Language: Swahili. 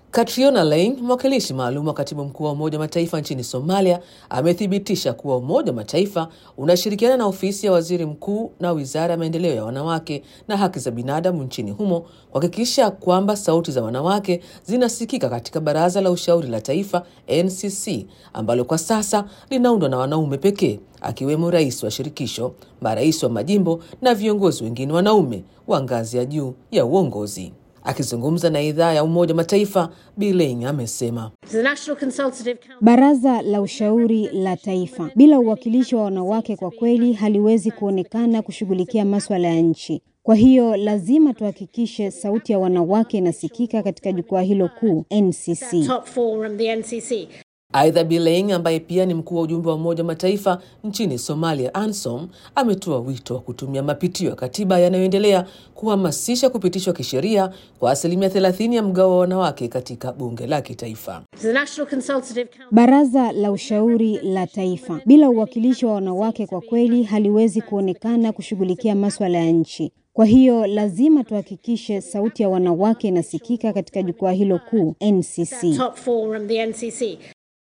Catriona Laing, mwakilishi maalum wa katibu mkuu wa Umoja wa Mataifa nchini Somalia, amethibitisha kuwa Umoja wa Mataifa unashirikiana na ofisi ya waziri mkuu na wizara ya maendeleo ya wanawake na haki za binadamu nchini humo kuhakikisha kwamba sauti za wanawake zinasikika katika Baraza la Ushauri la Taifa NCC, ambalo kwa sasa linaundwa na wanaume pekee, akiwemo rais wa shirikisho, marais wa majimbo na viongozi wengine wanaume wa ngazi ya juu ya uongozi. Akizungumza na idhaa ya Umoja Mataifa, Biling amesema Baraza la Ushauri la Taifa bila uwakilishi wa wanawake kwa kweli haliwezi kuonekana kushughulikia maswala ya nchi. Kwa hiyo lazima tuhakikishe sauti ya wanawake inasikika katika jukwaa hilo kuu NCC. Aidha, Biling ambaye pia ni mkuu wa ujumbe wa Umoja wa Mataifa nchini Somalia, ANSOM, ametoa wito wa kutumia mapitio ya katiba yanayoendelea kuhamasisha kupitishwa kisheria kwa asilimia 30 ya mgao wa wanawake katika bunge la kitaifa. Baraza la Ushauri la Taifa bila uwakilishi wa wanawake kwa kweli haliwezi kuonekana kushughulikia maswala ya nchi. Kwa hiyo lazima tuhakikishe sauti ya wanawake inasikika katika jukwaa hilo kuu NCC.